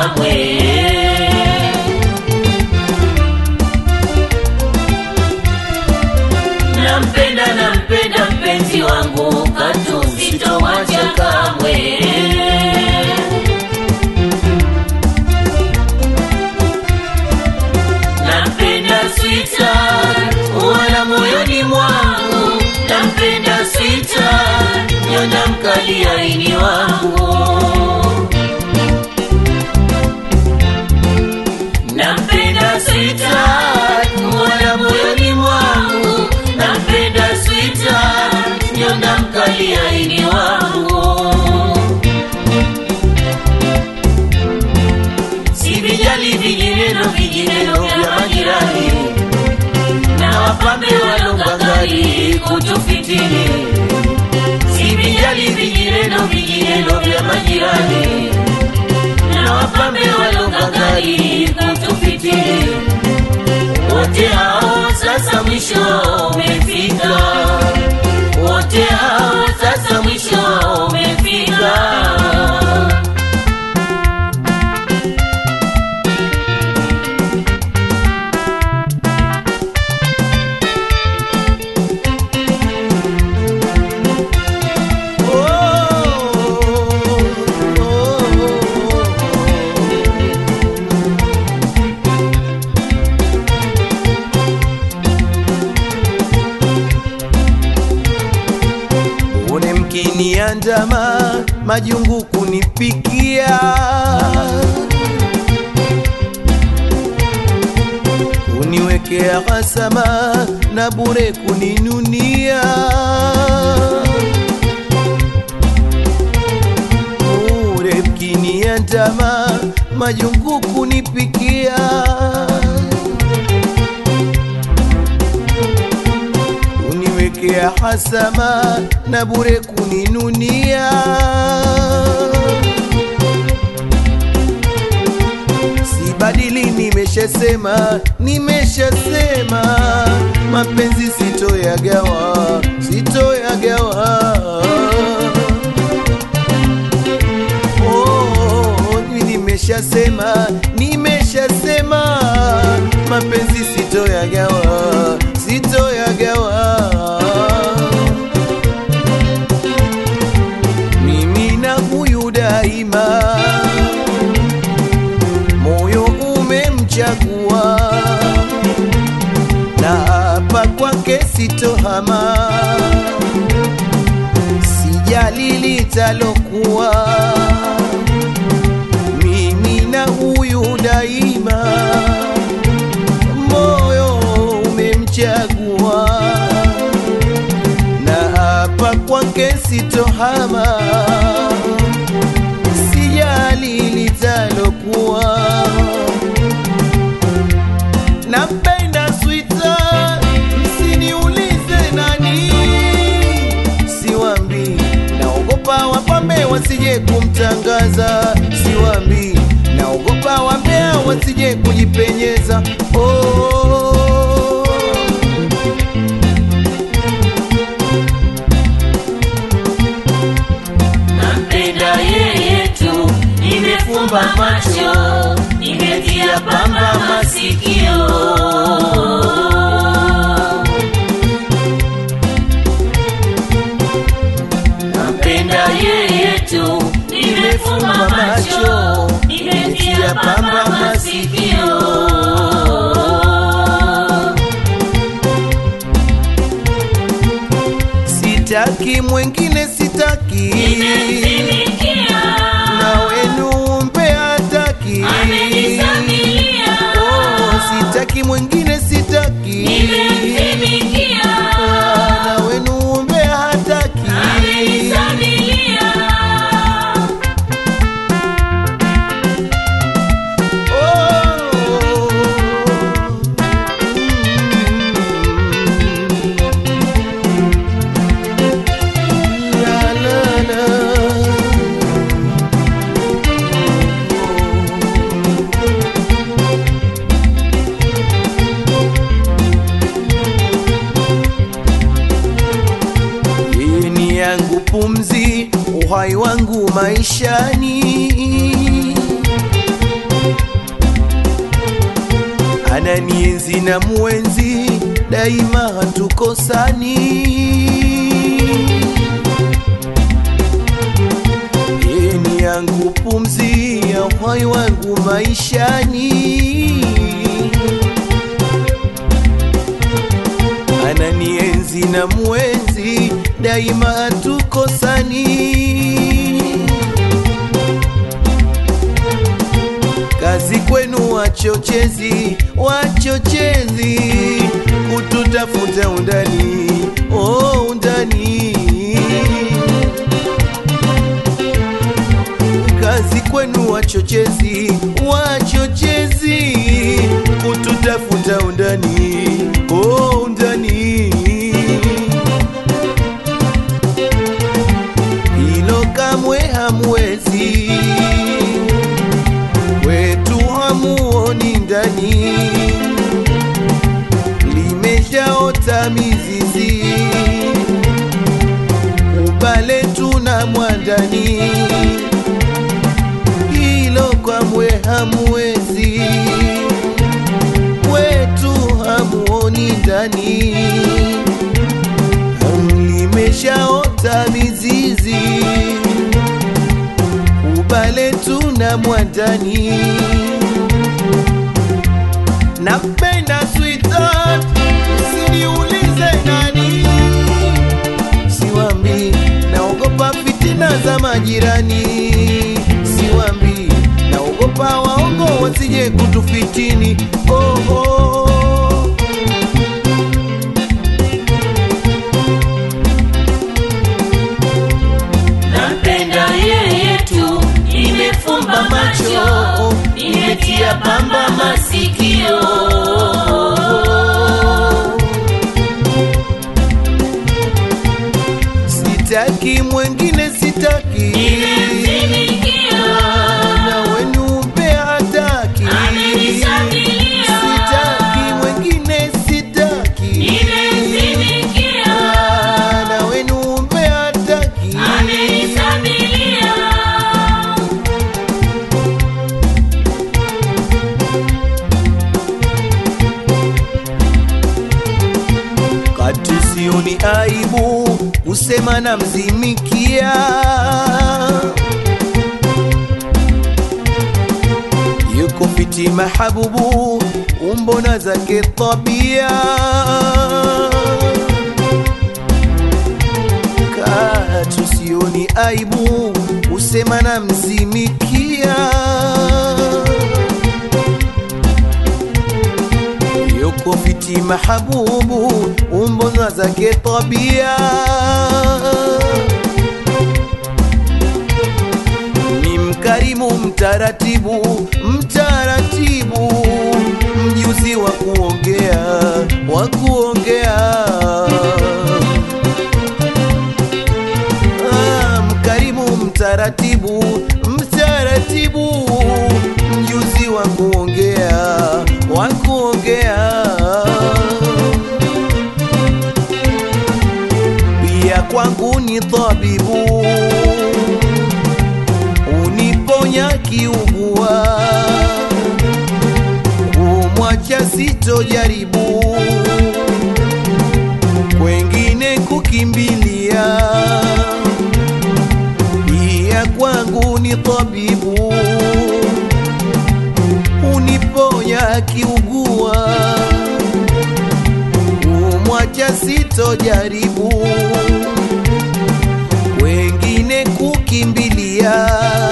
kamwe. Nampenda, nampenda mpenzi wangu, katu sitomwacha kamwe. Nampenda sweetheart, wala moyoni mwangu. Nampenda sweetheart, nyonda mkali aini wangu. Nampenda sweetheart, wala moyoni mwangu. Nampenda sweetheart, nyonda mkali aini wangu. Sivijali vijineno vijineno vya majirani na wapambe walongangari kutufitini. Sivijali vijineno vijineno vya majirani na wapambe walongangari kutufitini. Wote hao sasa mwisho wao umefika, wote hao sasa mwisho wao umefika. Une mkiniandama majungu kunipikia kuniwekea hasama na bure kuninunia bure mkiniandama majungu kunipikia kuniwekea hasama na bure kuninunia. Sibadili, nimeshasema, nimeshasema, mapenzi sitoyagawa, sitoyagawa. Oh, mimi nimeshasema, nimeshasema, mapenzi sitoyagawa, sitoyagawa. Mimi na huyu daima, moyo umemchagua, na hapa kwake sitohama, sijali litalokuwa mimi na huyu daima, moyo umemchagua, na hapa kwake sitohama, sijali litalokuwa. Nampenda swita, msiniulize nani, siwambi, naogopa wapambe wasije kumtangaza, siwambi, naogopa wambea wasije kujipenyeza. Oh. Nampenda yeye tu, nimefumba macho, nimetia pamba masikio. Nampenda yeye tu, nimefumba macho, nimetia pamba masikio. Sitaki mwengine, sitaki Nimemtumikia, na wenu mpe hataki. amenisamilia. Oh, sitaki mwengine, sitaki Nimemtumikia, na wenu mpe hataki. amenisamilia. Yeye ni yangu pumzi, uhai wangu maishani ananienzi na mwenzi daima hatukosani Yeye ni yangu pumzi ya uhai wangu maishani ananienzi na mwenzi daima hatukosani kazi kwenu wachochezi wachochezi kututafuta undani oh, undani kazi kwenu wachochezi wachochezi kututafuta undani oh, undani hilo kamwe hamwezi wetu hamuoni ndani limeshaota mizizi ubale tuna mwandani hilo kamwe hamwezi wetu hamuoni ndani limeshaota mizizi ubale tuna mwandani napenda sweetheart siniulize nani siwambi naogopa fitina za majirani siwambi naogopa waongo wasije kutufitini oh, oh. Nampenda yeye tu, nimefumba macho, nimetia pamba masikio. sitaki mwengine sitaki Nimemtumikia, na wenu mpe hataki amenisabilia. sitaki mwengine sitaki Nimemtumikia, na wenu mpe hataki amenisabilia. kati sioni aibu kusema na mzimikia yuko fiti mahabubu umbona zake tabia katu sioni aibu kusema na mzimikia yuko fiti mahabubu umbona zake tabia ni mkarimu mtaratibu mtaratibu mjuzi wa kuongea wa kuongea Ah, mkarimu mtaratibu mtaratibu mjuzi wa kuongea wa kuongea pia kwangu ni tabibu uniponya kiugua kumwacha sitojaribu kwengine kukimbilia pia kwangu ni tabibu uniponya kiugua kumwacha sitojaribu wengine kukimbilia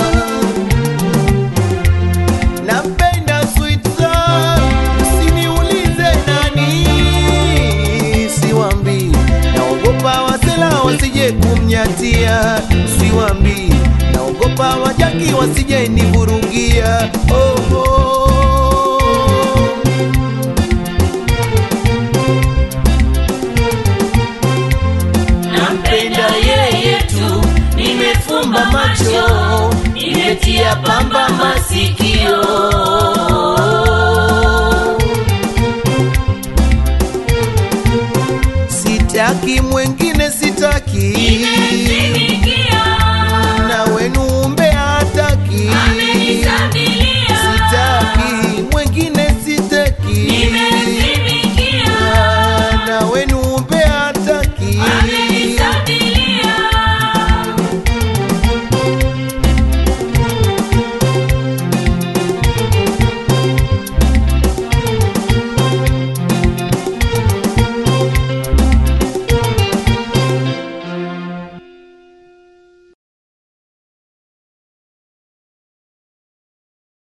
napenda sweetheart, usiniulize nani siwambi naogopa wasela wasije kumnyatia siwambi naogopa wajaki wasije nivurugia oh, oh. Nampenda yeye tu, nimefumba macho, nimetia pamba masikio. sitaki mwengine sitaki